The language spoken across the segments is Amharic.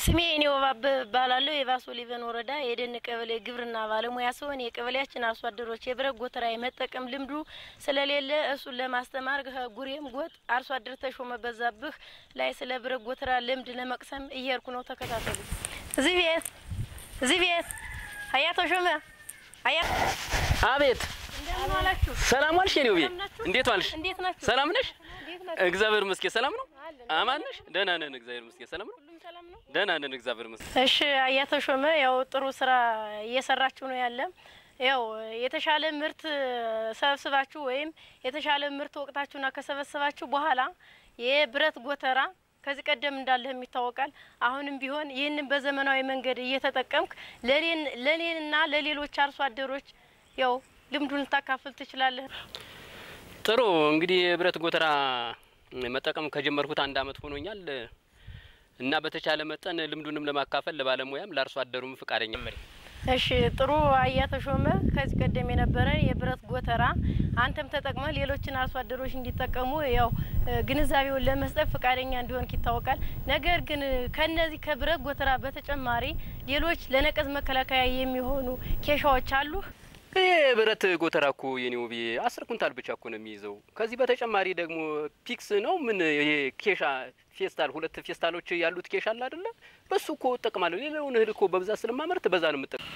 ስሜ እኔ ወባብ እባላለሁ። የባሶ ሊበን ወረዳ የደን ቀበሌ ግብርና ባለሙያ ሲሆን የቀበሌያችን አርሶ አደሮች የብረት ጎተራ የመጠቀም ልምዱ ስለሌለ እሱን ለማስተማር ጉሬም ጎጥ አርሶ አደር ተሾመ በዛብህ ላይ ስለ ብረት ጎተራ ልምድ ለመቅሰም እየሄድኩ ነው። ተከታተሉ። እዚህ ቤት እዚህ ቤት አያ ተሾመ አያ አቤት እንደምን ዋላችሁ? ሰላም ዋልሽ? የኔው ቤት ሰላም ናችሁ? እንዴት ዋልሽ? እንዴት ናችሁ? ሰላም ነሽ? እንዴት ናችሁ? እግዚአብሔር ይመስገን ሰላም ነው። አለን። አማን ነሽ? ደህና ነን። እግዚአብሔር ይመስገን ሰላም ነው። ሁሉም ሰላም ነው? ደህና ነን። እግዚአብሔር ይመስገን። እሺ አያ ተሾመ ያው ጥሩ ስራ እየሰራችሁ ነው ያለ ያው የተሻለ ምርት ሰብስባችሁ ወይም የተሻለ ምርት ወቅታችሁና ከሰበሰባችሁ በኋላ የብረት ጎተራ ከዚህ ቀደም እንዳለህም ይታወቃል። አሁንም ቢሆን ይህንን በዘመናዊ መንገድ እየተጠቀምክ ለኔንና ለሌሎች አርሶ አደሮች ያው ልምዱን ልታካፍል ትችላለህ። ጥሩ እንግዲህ የብረት ጎተራ መጠቀም ከጀመርኩት አንድ አመት ሆኖኛል እና በተቻለ መጠን ልምዱንም ለማካፈል ለባለሙያም ለአርሶ አደሩም ፈቃደኛ እሺ ጥሩ አያ ተሾመ፣ ከዚህ ቀደም የነበረ የብረት ጎተራ አንተም ተጠቅመህ ሌሎችን አርሶ አደሮች እንዲጠቀሙ ያው ግንዛቤውን ለመስጠት ፈቃደኛ እንዲሆን ይታወቃል። ነገር ግን ከነዚህ ከብረት ጎተራ በተጨማሪ ሌሎች ለነቀዝ መከላከያ የሚሆኑ ኬሻዎች አሉ። ይህ ብረት ጎተራ እኮ የኔ ውቤ አስር ኩንታል ብቻ እኮ ነው የሚይዘው። ከዚህ በተጨማሪ ደግሞ ፒክስ ነው ምን ይሄ ኬሻ ፌስታል ሁለት ፌስታሎች ያሉት ኬሻ አለ አይደለ? በሱ እኮ እጠቅማለሁ። ሌላውን እህል እኮ በብዛት ስለማመርት በዛ ነው የምጠቀም።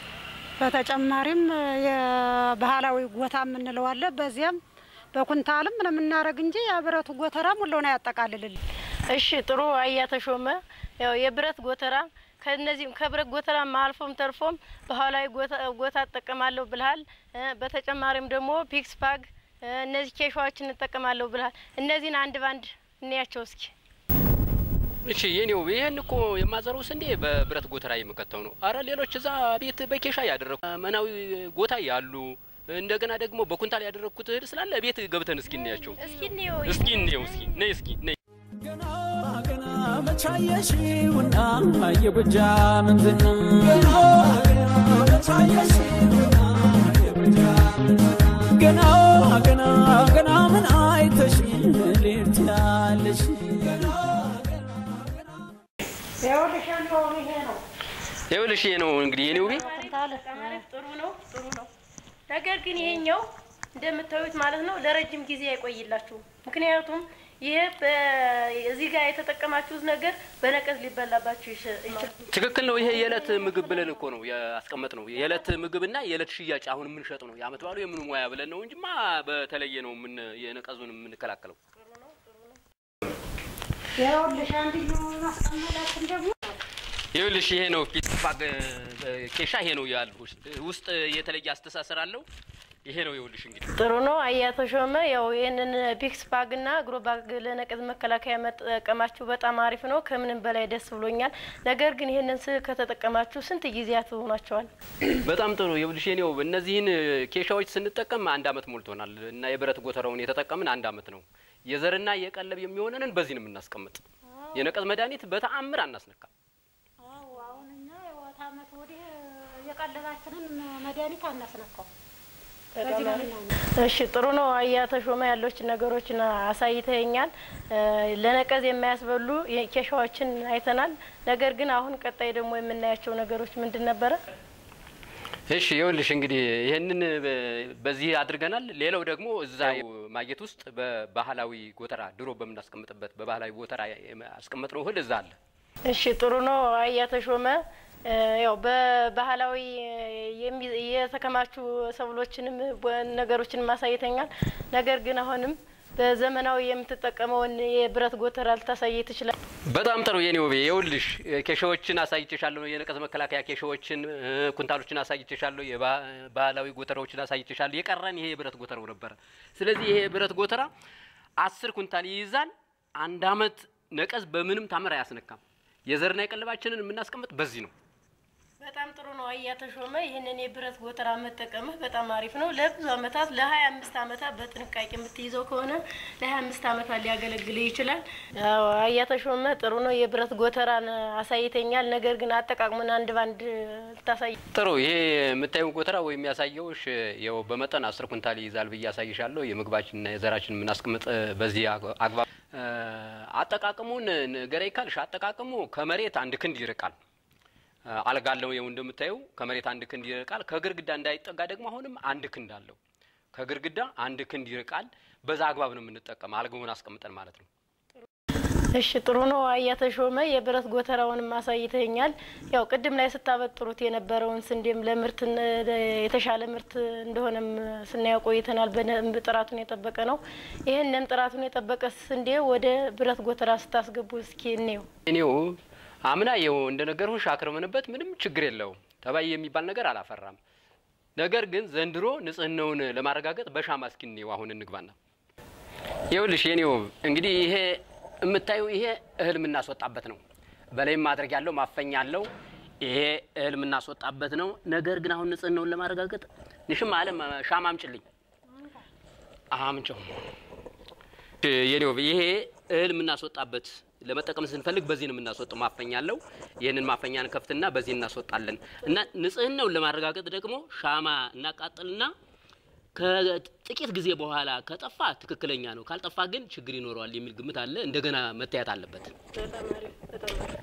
በተጨማሪም የባህላዊ ጎታ የምንለው አለ። በዚያም በኩንታልም ነው የምናደርግ እንጂ የብረቱ ጎተራ ሙሉውን አያጠቃልልልን። እሺ ጥሩ አያ ተሾመ፣ ያው የብረት ጎተራ ከነዚህም ከብረት ጎተራ አልፎም ተርፎም ባህላዊ ጎታ እጠቀማለሁ ብልሃል። በተጨማሪም ደግሞ ፒክስ ፓግ እነዚህ ኬሻዎችን እንጠቀማለሁ ብልሃል። እነዚህን አንድ ባንድ እንያቸው እስኪ። እሺ የኔው ይሄን እኮ የማዘረው ስንዴ በብረት ጎተራ የምከተው ነው። አረ ሌሎች እዛ ቤት በኬሻ ያደረኩ መናዊ ጎታ ያሉ እንደገና ደግሞ በኩንታል ያደረግኩት እህል ስላለ ቤት ገብተን እስኪ እናያቸው። እስኪ እንየው እስኪ እንየው። እስኪ ነይ እስኪ ነይ ገና ገና መቻየሽውና የጎጃ ምንዝና ገና ገና ገና ምን አይተሽ ሌት ያለሽ ይኸውልሽ ይሄ ነው እንግዲህ የኔው ቤት ማለት ጥሩ ነው ጥሩ ነው። ነገር ግን ይሄኛው እንደምታዩት ማለት ነው ለረጅም ጊዜ አይቆይላችሁም። ምክንያቱም ይሄ እዚህ ጋር የተጠቀማችሁት ነገር በነቀዝ ሊበላባችሁ ይችላል። ትክክል ነው። ይሄ የዕለት ምግብ ብለን እኮ ነው ያስቀመጥ ነው። የዕለት ምግብና የዕለት ሽያጭ አሁን የምንሸጥ ነው። የአመት በዓሉ የምኑ ሙያ ብለን ነው እንጂማ በተለየ ነው ምን የነቀዙን የምንከላከለው። ይኸውልሽ አንድዩ ማስቀመጣችን ደግሞ ይኸውልሽ ይሄ ነው ፒስ ባግ ኬሻ ይሄ ነው ያልኩሽ። ውስጥ የተለየ አስተሳሰር አለው። ይሄ ነው ይኸውልሽ እንግዲህ ጥሩ ነው አያ ተሾመ። ያው ይህንን ፒክስ ባግ እና አግሮ ባግ ለነቀዝ መከላከያ መጠቀማችሁ በጣም አሪፍ ነው። ከምንም በላይ ደስ ብሎኛል። ነገር ግን ይህንን ስ ከተጠቀማችሁ ስንት ጊዜያት ሆኗቸዋል? በጣም ጥሩ ይኸውልሽ የኔው እነዚህን ኬሻዎች ስንጠቀም አንድ አመት ሞልቶናል እና የብረት ጎተራውን የተጠቀምን አንድ አመት ነው። የዘርና የቀለብ የሚሆነንን በዚህ ነው የምናስቀምጥ። የነቀዝ መድኃኒት በተአምር አናስነካም። አዎ አሁን እኛ የወት አመት ወዲህ የቀለባችንን መድኃኒት አናስነካው። በዚህ ነው የምናምነው። እሺ ጥሩ ነው አያ ተሾመ። ያሎችን ነገሮችን አሳይተኛል። ለነቀዝ የማያስበሉ ኬሻዎችን አይተናል። ነገር ግን አሁን ቀጣይ ደግሞ የምናያቸው ነገሮች ምንድን ነበረ? እሺ ይኸውልሽ እንግዲህ ይህንን በዚህ አድርገናል። ሌላው ደግሞ እዛ ማጌት ውስጥ በባህላዊ ጎተራ ድሮ በምናስቀምጥበት በባህላዊ ጎተራ ያስቀመጥነው እህል እዛ አለ። እሺ ጥሩ ነው አያ ተሾመ። ያው በባህላዊ የሚ- የተከማቹ ሰብሎችንም ነገሮችንም አሳይተኛል። ነገር ግን አሁንም በዘመናዊ የምትጠቀመውን የብረት ጎተራ ልታሳይ ትችላል። በጣም ጥሩ የኔ ውቤ፣ ይኸውልሽ ኬሻዎችን አሳይቼሻለሁ። የነቀዝ መከላከያ ኬሻዎችን፣ ኩንታሎችን አሳይቼሻለሁ። የባህላዊ ጎተራዎችን አሳይቼሻለሁ። የቀረን ይሄ የብረት ጎተራው ነበረ። ስለዚህ ይሄ የብረት ጎተራ አስር ኩንታል ይይዛል። አንድ አመት ነቀዝ በምንም ታምር አያስነካም። የዘርና የቀለባችንን የምናስቀምጥ በዚህ ነው። በጣም ጥሩ ነው አያ ተሾመ። ይህንን የብረት ጎተራ መጠቀምህ በጣም አሪፍ ነው። ለብዙ አመታት ለሀያ አምስት አመታት በጥንቃቄ የምትይዘው ከሆነ ለሀያ አምስት አመታት ሊያገለግል ይችላል። አዎ አያ ተሾመ ጥሩ ነው። የብረት ጎተራን አሳይተኛል። ነገር ግን አጠቃቅሙን አንድ ባንድ ልታሳይ ጥሩ ይሄ የምታየው ጎተራ ወይም ያሳየውሽ ያው በመጠን አስር ኩንታል ይይዛል ብዬ ያሳይሻለሁ። የምግባችንና የዘራችን የምናስቀምጥ በዚህ አግባብ እ፣ አጠቃቀሙን ንገረኝ ካልሽ አጠቃቀሙ ከመሬት አንድ ክንድ ይርቃል። እ፣ አልጋ አለው ይኸው እንደምታየው ከመሬት አንድ ክንድ ይርቃል። ከግርግዳ እንዳይጠጋ ደግሞ አሁንም አንድ ክንድ አለው። ከግርግዳ አንድ ክንድ ይርቃል። በዛ አግባብ ነው የምንጠቀም አልጋውን አስቀምጠን ማለት ነው። እሺ ጥሩ ነው። አያ ተሾመ የብረት ጎተራውንም አሳይተኛል። ያው ቅድም ላይ ስታበጥሩት የነበረውን ስንዴም ለምርት የተሻለ ምርት እንደሆነም ስናየው ቆይተናል። በደንብ ጥራቱን የጠበቀ ነው። ይህንን ጥራቱን የጠበቀ ስንዴ ወደ ብረት ጎተራ ስታስገቡ እስኪ እንየው። እኔው አምና ይኸው እንደነገርኩሽ አክርመንበት ምንም ችግር የለውም ተባይ የሚባል ነገር አላፈራም። ነገር ግን ዘንድሮ ንጽህናውን ለማረጋገጥ በሻማ እስኪ እንየው። አሁን እንግባና ይኸውልሽ የኔው እንግዲህ ይሄ የምታዩ ይሄ እህል የምናስወጣበት ነው። በላይም ማድረግ ያለው ማፈኛ አለው። ይሄ እህል የምናስወጣበት ነው። ነገር ግን አሁን ንጽህናውን ለማረጋገጥ ንሽም አለም ሻማ አምጭልኝ አምጨው የኔው ይሄ እህል የምናስወጣበት ለመጠቀም ስንፈልግ በዚህ ነው የምናስወጣው። ማፈኛ አለው። ይህንን ማፈኛን ከፍትና በዚህ እናስወጣለን እና ንጽህናውን ለማረጋገጥ ደግሞ ሻማ እናቃጥልና ከጥቂት ጊዜ በኋላ ከጠፋ ትክክለኛ ነው፣ ካልጠፋ ግን ችግር ይኖረዋል የሚል ግምት አለ። እንደገና መታየት አለበት። በጣም አሪፍ፣ በጣም አሪፍ።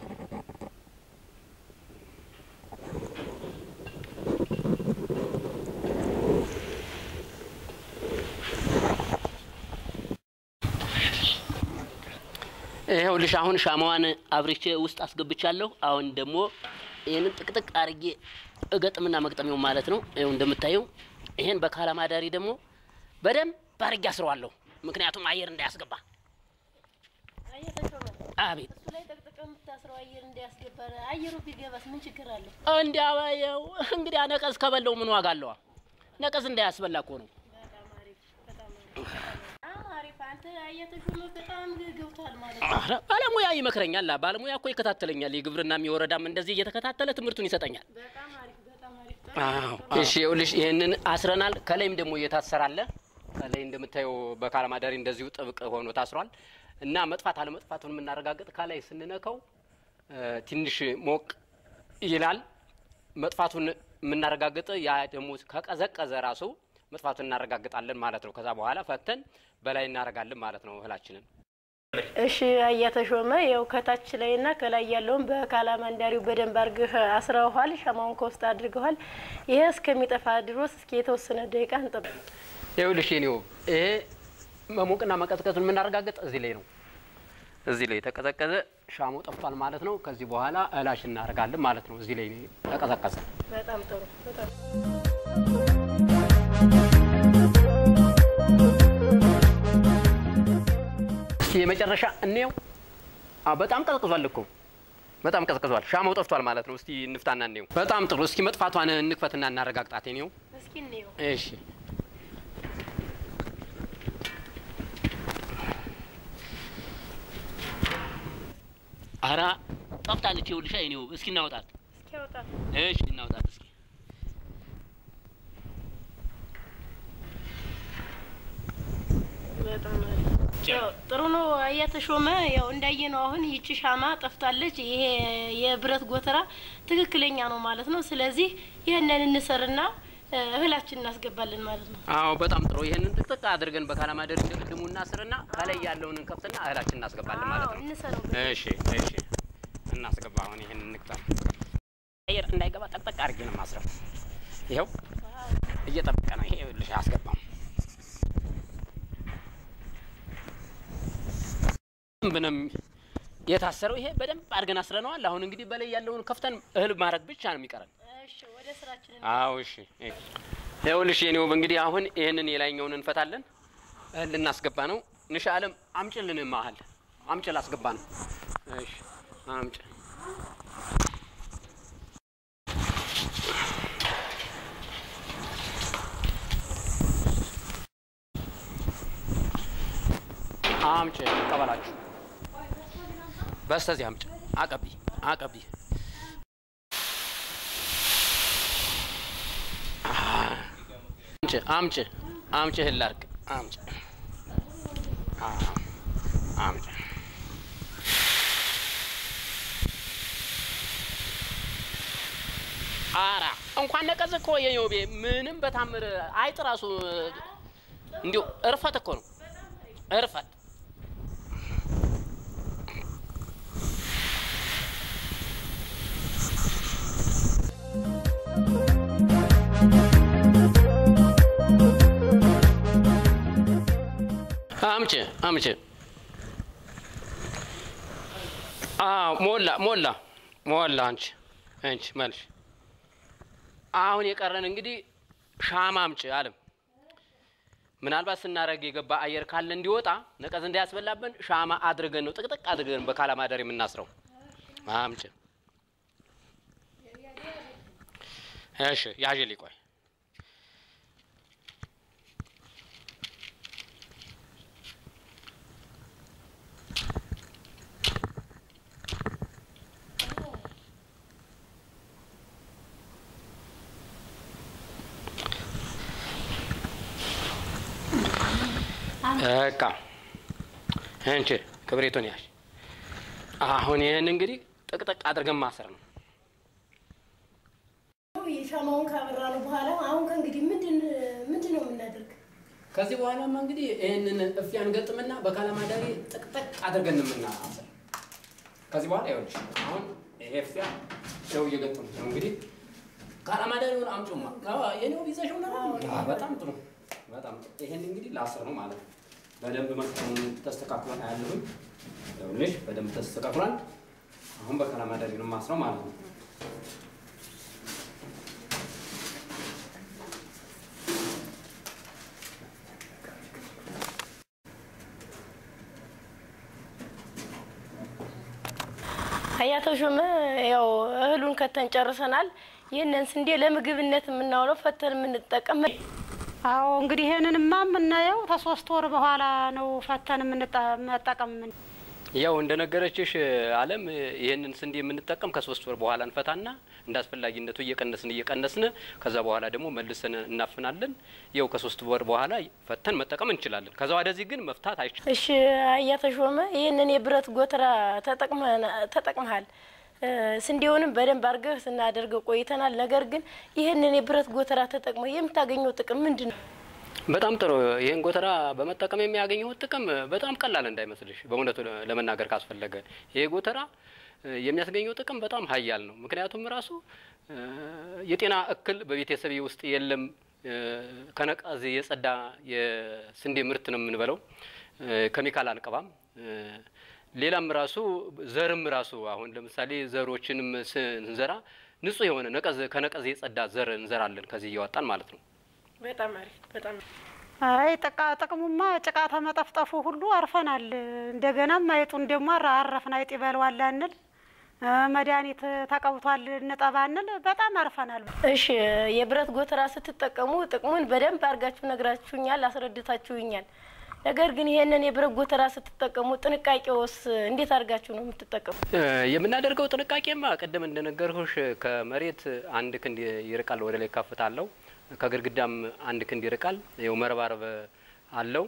ይኸውልሽ አሁን ሻማዋን አብርቼ ውስጥ አስገብቻለሁ። አሁን ደግሞ ይህንን ጥቅጥቅ አርጌ እገጥምና መግጠሚው ማለት ነው። ይኸው እንደምታየው ይሄን በካላማዳሪ ደግሞ በደንብ አርጌ አስረዋለሁ። ምክንያቱም አየር እንዳያስገባ። አያ ተሾመ አቤት እሱ ላይ ጠቅጥቀ የምታስረው አየር እንዲያስገባ አየሩ ቢገባስ ምን ችግር አለው? እንዲያባየው እንግዲህ ነቀዝ ከበለው ምን ዋጋ አለዋ? ነቀዝ እንዳያስበላ እኮ ነው። በጣም አሪፍ፣ በጣም አሪፍ፣ በጣም አሪፍ። አንተ አያ ተሾመ በጣም ገብቷል ማለት ነው። ኧረ ባለሙያ ይመክረኛል። ባለሙያ እኮ ይከታተለኛል። የግብርናም የወረዳም እንደዚህ እየተከታተለ ትምህርቱን ይሰጠኛል። በጣም አሪፍ፣ በጣም አሪፍ። እሺ ይኸውልሽ ይህንን አስረናል። ከላይም ደግሞ እየታሰራለ ከላይ እንደምታየው በካላማዳሪ እንደዚሁ ጥብቅ ሆኖ ታስሯል እና መጥፋት አለመጥፋቱን የምናረጋግጥ ከላይ ስንነካው እ፣ ትንሽ ሞቅ ይላል። መጥፋቱን የምናረጋግጥ ያ ደግሞ ከቀዘቀዘ ራሱ መጥፋቱን እናረጋግጣለን ማለት ነው። ከዛ በኋላ ፈተን በላይ እናረጋለን ማለት ነው እህላችንን። እሺ አያ ተሾመ ያው ከታች ላይና ከላይ ያለውን በካላማንዳሪው በደንብ አድርገህ አስረውኋል። ሻማውን ከውስጥ አድርገዋል። ይሄ እስከሚጠፋ ድሮስ እስኪ የተወሰነ ደቂቃ እንጠብቅ። ይኸውልሽ የኔው ይሄ መሞቅና መቀዝቀዙን የምናረጋግጥ እዚህ ላይ ነው። እዚህ ላይ ተቀዘቀዘ፣ ሻማው ጠፍቷል ማለት ነው። ከዚህ በኋላ እህላሽ እናደርጋለን ማለት ነው። እዚህ ላይ ተቀዘቀዘ። በጣም ጥሩ በጣም እስቲ የመጨረሻ እንየው። አዎ በጣም ቀዝቅዟል እኮ በጣም ቀዝቅዟል። ሻማው ጠፍቷል ማለት ነው። እስቲ እንፍታና እንየው። በጣም ጥሩ። እስኪ መጥፋቷን እንክፈትና እናረጋግጣት። የኔው እስኪ እንየው። እሺ አራ ጠፍታለች። ይኸውልሽ የኔው እስኪ እናውጣት። እስኪ ያውጣ። እሺ እናውጣት እስኪ በጣም አሪፍ። ያው ጥሩ ነው። አያ ተሾመ ያው እንዳየ ነው። አሁን ይቺ ሻማ ጠፍታለች። ይሄ የብረት ጎተራ ትክክለኛ ነው ማለት ነው። ስለዚህ ይህንን እንሰርና እ፣ እህላችን እናስገባለን ማለት ነው። አዎ በጣም ጥሩ። ይህንን ጥቅጥቅ አድርገን በካላማደር እንደቅድሙ እናስርና ከላይ ያለውን እንከፍትና እህላችን እናስገባለን ማለት አዎ ነው። እንሰረው። እሺ እሺ፣ እናስገባ። አሁን ይህን እንቅጠም። አየር እንዳይገባ ጠቅጠቅ አድርጌ ነው ማስረው። ይኸው እየጠበቀ ነው። ይሄ ልሽ አስገባም ብንም የታሰረው ይሄ በደንብ አድርገን አስረነዋል። አሁን እንግዲህ በላይ ያለውን ከፍተን እህል ማድረግ ብቻ ነው የሚቀረን። እሺ ወደ ስራችን አዎ እሺ። ይኸውልሽ የኔ ውብ እንግዲህ አሁን ይህንን የላይኛውን እንፈታለን። እህል ልናስገባ ነው። ንሽ አለም አምጭልን መሀል አምጭ ላስገባ ነው። እሺ አምጭ። አምጭ ቀበላችሁ በስተዚህ አምጭ። አቀቢ አቀቢ አምጭ አምጭ አምጭ እህል ላድርግ አምጭ አዎ፣ አምጭ አራ እንኳን ነቀዝ እኮ የዮቤ ምንም በታምር አይጥ ራሱ እንዲሁ እርፈት እኮ ነው እርፈት አምጪ አምጪ። አዎ ሞላ ሞላ ሞላ። አንቺ አንቺ መልሽ። አሁን የቀረን እንግዲህ ሻማ አምጪ አለም። ምናልባት ስናረግ የገባ አየር ካለ እንዲወጣ ነቀዝ እንዳያስበላብን ሻማ አድርገን ነው ጥቅጥቅ አድርገን በካላማደር የምናስረው። አምጪ። እሺ ያዥልኝ ቆይ በቃ እንቺ ክብሪቱን ያዥ። አሁን ይህን እንግዲህ ጥቅጥቅ አድርገን ማሰር ነው። ሻማውን ካበራ ነው በኋላ አሁን ከእንግዲህ ምንድን ምንድን ነው የምናደርግ? ከዚህ በኋላማ እንግዲህ ይህንን እፊያን ገጥምና በካላማዳሪ ጥቅጥቅ አድርገን የምናሰር። ከዚህ በኋላ ይኸውልሽ አሁን ይሄ እፊያ ሰው እየገጠሙ ነው እንግዲህ ካላማዳሪውን አምጪማ የኔው ይዘሽው ነው። በጣም ጥሩ በጣም ጥሩ። ይሄን እንግዲህ ላስር ነው ማለት ነው። በደንብ መስቀሉን ተስተካክሏል አያለሁኝ። ይኸውልሽ በደንብ ተስተካክሏል። አሁን በካላማዳሪ ነው ማስረው ማለት ነው። አያተሾመ ያው እህሉን ከተን ጨርሰናል። ይህንን ስንዴ ለምግብነት የምናውለው ፈተን የምንጠቀም አዎ እንግዲህ ይሄንንማ የምናየው ከሶስት ወር በኋላ ነው ፈተን የምንጠ- መጠቀም የምን ያው እንደነገረችሽ አለም ይህንን ስንዴ የምንጠቀም ከሶስት ወር በኋላ እንፈታና እንደ አስፈላጊነቱ እየቀነስን እየቀነስን ከዛ በኋላ ደግሞ መልሰን እናፍናለን። ያው ከሶስት ወር በኋላ ፈተን መጠቀም እንችላለን። ከዛ ወደዚህ ግን መፍታት አይቻልም። እሺ አያተሾመ ይህንን የብረት ጎተራ ተጠቅመሃል። እ፣ ስንዴውንም በደንብ አድርገህ ስናደርገው ቆይተናል። ነገር ግን ይህንን የብረት ጎተራ ተጠቅመህ የምታገኘው ጥቅም ምንድን ነው? በጣም ጥሩ። ይህን ጎተራ በመጠቀም የሚያገኘው ጥቅም በጣም ቀላል እንዳይመስልሽ። በእውነቱ ለመናገር ካስፈለገ ይሄ ጎተራ እ፣ የሚያስገኘው ጥቅም በጣም ሀያል ነው። ምክንያቱም ራሱ እ፣ የጤና እክል በቤተሰቤ ውስጥ የለም። እ፣ ከነቀዝ የጸዳ የስንዴ ምርት ነው የምንበለው። እ፣ ኬሚካል አንቀባም። እ፣ ሌላም ራሱ ዘርም ራሱ አሁን ለምሳሌ ዘሮችንም ስንዘራ ንጹህ የሆነ ነቀዝ ከነቀዝ የጸዳ ዘር እንዘራለን ከዚህ እያወጣን ማለት ነው። በጣም አሪፍ በጣም አይ ጥቃ ጥቅሙማ ጭቃ ተመጠፍጠፉ ሁሉ አርፈናል። እንደገናም አይጡን ደግሞ አረ- አረፍን አይጥ ይበለዋል አንል እ፣ መድኃኒት ተቀብቷል እንጠባ አንል በጣም አርፈናል። እሺ የብረት ጎተራ ስትጠቀሙ ጥቅሙን በደንብ አድርጋችሁ ነግራችሁኛል፣ አስረድታችሁኛል። ነገር ግን ይሄንን የብረት ጎተራ ስትጠቀሙ ጥንቃቄውስ እንዴት አድርጋችሁ ነው የምትጠቀሙ? እ፣ የምናደርገው ጥንቃቄማ ቅድም እንደነገርኩሽ ከመሬት አንድ ክንድ ይርቃል፣ ወደ ላይ ከፍታ አለው። ከግድግዳም አንድ ክንድ ይርቃል። ይኸው መረባረብ አለው።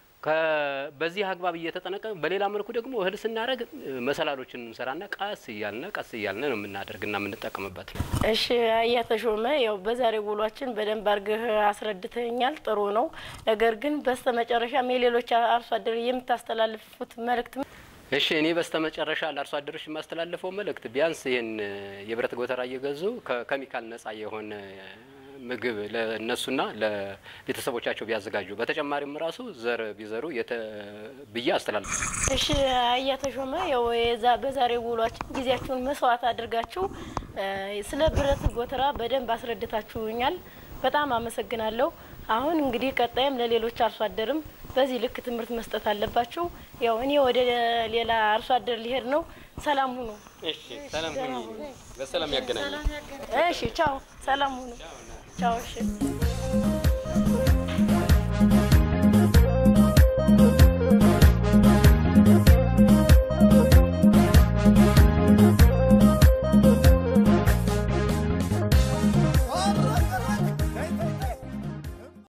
ከ- በዚህ አግባብ እየተጠነቀ በሌላ መልኩ ደግሞ እህል ስናደርግ እ፣ መሰላሎችን እንሰራና ቀስ እያልነ ቀስ እያልነ ነው የምናደርግና የምንጠቀምበት ነው። እሺ እያተሾመ ያው በዛሬው ውሏችን በደንብ አድርገህ አስረድተኛል። ጥሩ ነው። ነገር ግን በስተ መጨረሻም የሌሎች አርሶ አደር የምታስተላልፉት መልእክት እሺ እኔ በስተ መጨረሻ ለአርሶ አደሮች የማስተላልፈው መልእክት ቢያንስ ይህን የብረት ጎተራ እየገዙ ከኬሚካል ነጻ የሆነ ምግብ ለእነሱና ለቤተሰቦቻቸው ቢያዘጋጁ በተጨማሪም ራሱ ዘር ቢዘሩ የተ ብዬ አስተላልፍ። እሺ እያተሾመ ያው የዛ በዛሬው ውሏችን ጊዜያችሁን መስዋዕት አድርጋችሁ እ፣ ስለ ብረት ጎተራ በደንብ አስረድታችሁኛል። በጣም አመሰግናለሁ። አሁን እንግዲህ ቀጣይም ለሌሎች አርሶ አደርም በዚህ ልክ ትምህርት መስጠት አለባችሁ። ያው እኔ ወደ ሌላ አርሶ አደር ሊሄድ ነው። ሰላም ሁኑ። እሺ ሰላም ሁኚ። በሰላም ያገናኛል። እሺ ቻው። ሰላም ሁኑ። ቻው። እሺ